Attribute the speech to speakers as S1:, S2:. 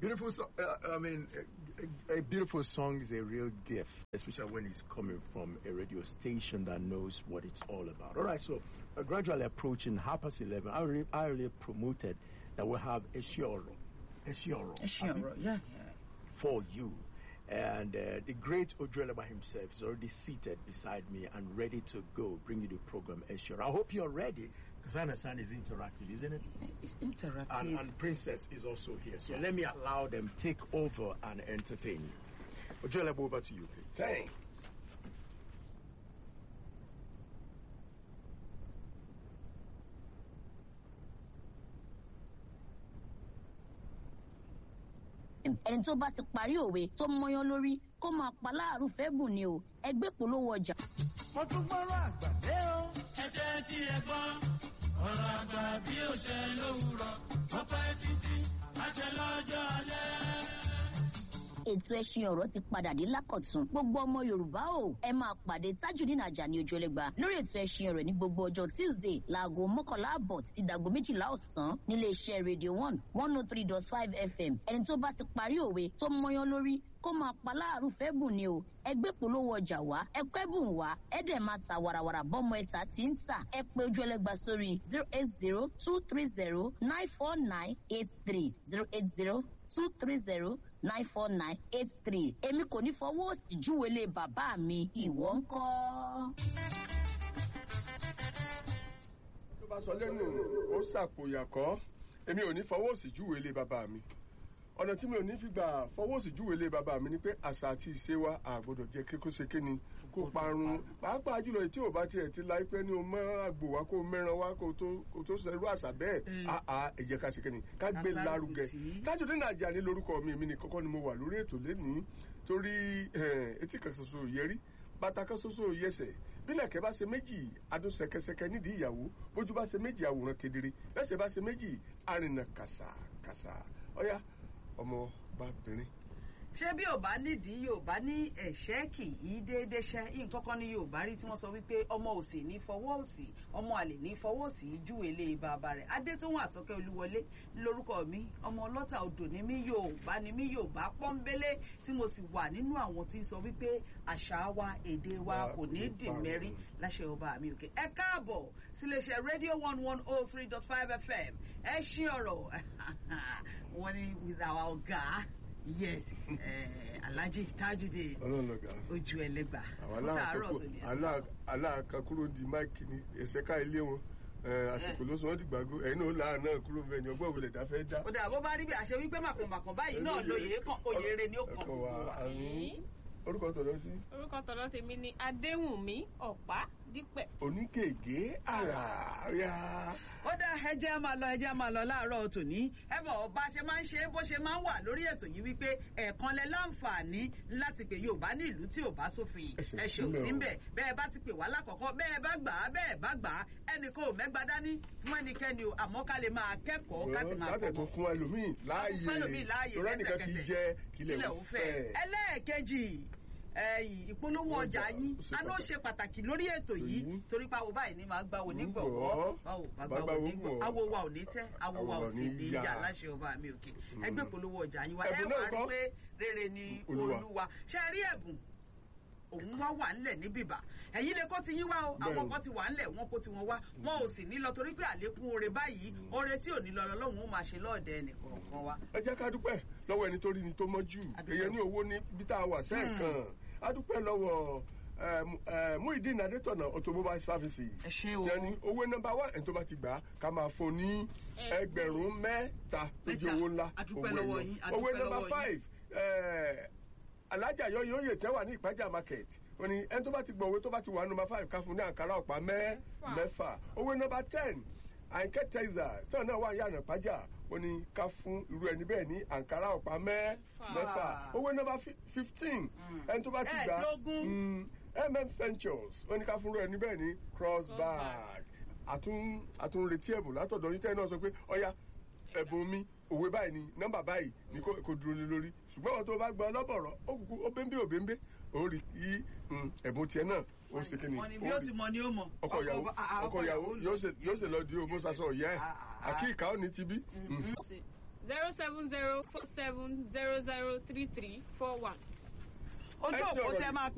S1: Beautiful song. Uh, I mean, a, a beautiful song is a real gift, especially when it's coming from a radio station that knows what it's all about. All right, so uh, gradually approaching half past 11, I already, I already promoted that we'll have a shioro. A shioro.
S2: Sure,
S1: I mean,
S2: yeah, yeah.
S1: for you. And uh, the great Ojueleba himself is already seated beside me and ready to go, bring you the program Eshioro. I hope you're ready, because I understand it's interactive, isn't it?
S2: It's interactive.
S1: And, and Princess is also here. So let me allow them take over and entertain you. Ojueleba, over to you, please.
S3: Thanks.
S4: ẹni tó bá ti parí òwe tó mọyán lórí kó máa pa láàrú fẹ́ bùn ni o ẹgbẹ́ polówó ọjà.
S5: mo tún gbọ́rọ̀ àgbà dé o.
S6: ẹ jẹ́ tí ẹ gbọ́ ọ̀rọ̀ àgbà bí ó ṣe lówùrọ̀ ó pẹ́ títí àṣẹ lọ́jọ́ alẹ́.
S4: ètò ẹṣin ọ̀rọ̀ ti padà dé lákọ̀tún gbogbo ọmọ yorùbá o ẹ máa pàdé tajudeen ajani ojúlẹ̀gba lórí ètò ẹṣin ọ̀rọ̀ ní gbogbo ọjọ́ tuesday láago mọ́kànlá àbọ̀ títí dàgbo méjìlá ọ̀sán nílé iṣẹ́ radio one one oh three dot five fm ẹni tó bá ti parí òwe tó mọyán lórí kó máa pa láàrú fẹ́ bùn ni o ẹgbẹ́ polówó ọjà wá ẹgbẹ́ bùn wá ẹ̀dẹ̀ máa ta warawara bọ́mọ ẹ̀ta tí ń tà ẹ pé ojú ẹlẹ́gba sórí zero eight zero two three zero nine four nine eight three zero eight zero two three zero nine four nine eight three èmi kò ní fọwọ́ òsì júwèlé bàbá mi ìwọ ń kọ́.
S3: tó bá sọ lẹ́nu ó ṣàpòyàkọ́ èmi ò ní fọwọ́ òsì júwèé lé bàbá mi ọ̀nà tí mi ò ní fi gbà fọwọ́ òsì júwèé lé bàbá mi ni pé àṣà àti ìṣe wa àgbọ̀dọ̀ jẹ́ kí kó ṣe kí ni kó parun pàápàá jùlọ tí ò bá tiẹ̀ ti láìpẹ́ ní o mọ́ àgbò wa kó mẹ́ran wa kó tó kó tó ṣerú àṣà bẹ́ẹ̀ àà ẹ jẹ́ ká ṣe kí ni ká gbé lárugẹ Tajudeen Ajani lórúkọ mi èmi ni kọ́kọ́ ni mo wà lórí ètò lẹ́nìí torí eh, etí kan ṣoṣo yẹrí bàtà kan ṣoṣo yẹsẹ̀ bílẹ̀kẹ́ bá ṣe méjì adún ṣẹkẹṣẹkẹ nídìí ìyàwó bójú bá ṣe méjì àwòrán kedere bẹ́sẹ̀ bá ṣe méjì arìnà kàṣàkàṣà ọ̀yá ọmọ bàbìnrin.
S2: ṣé bí ò bá nídìí yorùbá ní ẹ̀ṣẹ́ kì í déédéé ṣẹ́ nǹkan kan ní yorùbá rí tí wọ́n sọ wípé ọmọ òsì ní fọwọ́ òsì ọmọ àlè ní fọwọ́ òsì ju èlé bàbá rẹ̀ adétòhun àtọ́kẹ́ olúwọlé lórúkọ mi ọmọ ọlọ́ta odò ní mí yorùbá ní mí yorùbá pọ́nbélé tí mo sì wà nínú àwọn tí ń sọ wípé àṣà wa èdè wa kò ní dì mẹ́rí láṣẹ ọba mi òkè ẹ káàbọ̀ síléeṣẹ́ rédíò one one oh three dot five fm ẹ ṣí ọ̀rọ̀ wọ́n ní with our ọ̀gá yes eh, alhaji tajudeen
S3: ọlọ́run lọ́gà
S2: ojú ẹlẹ́gbà
S3: àwọn
S2: fún tààrọ̀ tó ní ẹ̀sìn.
S3: aláàkàkúrò di máìkì ní ẹ̀sẹ̀ká ilé wọn eh, àsìkò ló sọ wọ́n dìgbàgbó ẹ̀yin náà láàánú náà kúrò bẹ́ẹ̀ ni ọgbọ́n òwúlẹ̀ dáfẹ́ dá.
S2: ó dà bó bá rí bí àṣẹ wípé màkànmàkàn báyìí náà lóye kan oyè rẹ ni ó kàn
S3: ẹ̀kọ́
S2: gbogbo
S3: wa
S2: wa.
S3: àrùn orúkọ tọ̀dọ̀ sí
S7: orúkọ tọ̀dọ̀ tèmi ni adéwùnmí ọ̀pá dípẹ̀.
S3: onígègé àràáyá.
S2: ó dá ẹjẹ́ máa lọ ẹjẹ́ máa lọ láàárọ̀ tòní ẹ bọ̀ bá ṣe máa ń ṣe bó ṣe máa ń wà lórí ètò yìí wípé ẹ̀ẹ̀kan lẹ láǹfààní láti pè yorùbá ní ìlú tí ò bá sófin
S3: Ẹsẹ̀
S2: ẹ̀ṣẹ̀ ò
S3: ìpínlẹ̀
S2: sí
S3: o.
S2: ń bẹ̀ bẹ́ẹ̀ bá ti pè wá lákọ̀ọ́kọ́ bẹ́ẹ̀ bá gbà á bẹ́ẹ̀ bá gbà á ẹnìkan ò mẹ́gbà dání fún ẹnikẹ́ni o àmọ́ ká lè máa kẹ́kọ̀ọ́ ká ti máa
S3: látẹ̀ tó
S2: kọ́kọ́
S3: fún ẹlòmíì láàyè
S2: fún ẹlòmíì láàyè
S3: torí ẹnìkan kì í
S2: lẹ́sẹ̀kẹsẹ̀.
S3: jẹ kílẹ̀
S2: ilẹ̀
S3: ò
S2: ò
S3: fẹ́.
S2: fẹ́. ẹlẹ́ẹ̀kejì ẹ̀yìn ìpolówó ọjà
S3: Ọjà
S2: yín
S3: ó ṣe
S2: aná ṣe pàtàkì lórí ètò yìí
S3: Èyí.
S2: torí pé àwọn báyìí ni máa gba onígbọ̀wọ́
S3: Onígbọ̀wọ́.
S2: báwo bá
S3: Bá
S2: gba
S3: gba
S2: onígbọ̀wọ́
S3: onígbọ̀wọ́.
S2: awo wa ò ní tẹ́ awo wa ò
S3: Àwọ̀
S2: sì
S3: ní
S2: ní
S3: yá.
S2: yá láṣẹ ọba mi òkè ẹgbẹ́ ìpolówó ọjà yín wa ẹ
S3: Ẹ̀bùn
S2: wà
S3: náà
S2: rí
S3: kọ́?
S2: pé rere ni
S3: Olúwa.
S2: olúwa ṣe rí ẹ̀bùn òun wá wà ńlẹ̀ ní bìbà ẹ̀yin lè kó ti yín wá o àwọn
S3: Bẹ́ẹ̀ni.
S2: kan ti wà ńlẹ̀ wọn kó ti wọn wá wọn ò sì ní lọ torí pé àlékún oore báyìí oore tí ò ní lọ lọ́wọ́ ó máa ṣe lọ́ọ̀dẹ ẹnìkọ̀ọ̀kan wa
S3: ẹ jẹ́ ká dúpẹ́ lọ́wọ́ ẹni tó rí ni tó mọ́jú
S2: Adúpẹ́.
S3: èèyàn ní owó ní bí tá a wà sẹ́ẹ̀kan a dúpẹ́ lọ́wọ́ eh, Mu- eh, Muideen Adétọ̀nà automobile services
S2: ẹ ṣé o
S3: tí ẹni owó nọ́mbà wá ẹni tó bá ti gbà á ká máa fún un ní ẹgbẹ̀rún mẹ́ta tó jẹ́
S2: Mẹ́ta.
S3: owó ńlá
S2: A dúpẹ́
S3: owó
S2: lọ́wọ́
S3: ẹyọ.
S2: yín, a
S3: owó
S2: dúpẹ́
S3: nọ́mbà
S2: lọ́wọ́
S3: five eh, alájà yọ yóò yè tẹ́wà ní ìpájà market wọ́n ní ẹni tó bá ti gbọ́ owó tó bá ti wà nọ́mbà five ká fún un ní àǹkárá ọ̀pá mẹ́ mẹ́fà owó nọ́mbà ten àǹkẹ́ tẹ́sà sọ̀rọ̀ náà wà ní àná ìpájà wọ́n ní ká fún irú ẹni bẹ́ẹ̀ ní àǹkárá ọ̀pá mẹ́ mẹ́fà owó nọ́mbà fi- fifteen ẹni tó bá ti gbà
S2: Ẹ̀ẹ́dógún.
S3: mm, mm ventures wọ́n ní ká fún irú ẹni bẹ́ẹ̀ ní cross bag àtún àtún retí ẹ̀bùn látọ̀dọ̀ yín tẹ́lẹ̀ náà sọ pé ọ̀ya ẹ̀bùn mi òwe báyìí ni nọ́mbà báyìí ni kò kò dúró lé lórí ṣùgbọ́n wọn tó bá gba ọlọ́bọ̀rọ̀ ó kúkú ó béńbé ò béńbé ó rí i mm, ẹ̀bùn tiẹ̀ náà ó ṣe kí ni
S2: wọ́n ní bí
S3: ó
S2: ó
S3: rí
S2: ti mọ ni ó mọ
S3: ọkọ ìyàwó
S2: ah, ah,
S3: ọkọ ìyàwó
S2: lọ.
S3: yóò ṣe yóò ṣe lọ di ògbó sasọ ọ̀yẹ́ ẹ̀
S2: Ah, ah, ah.
S3: àkíkà ó ní tibí.
S7: ṣe zero seven zero four seven zero zero three three four one.
S2: ojú
S3: Ẹ
S2: òpó
S3: sọ̀rọ̀
S2: tẹ
S3: yìí.
S2: máa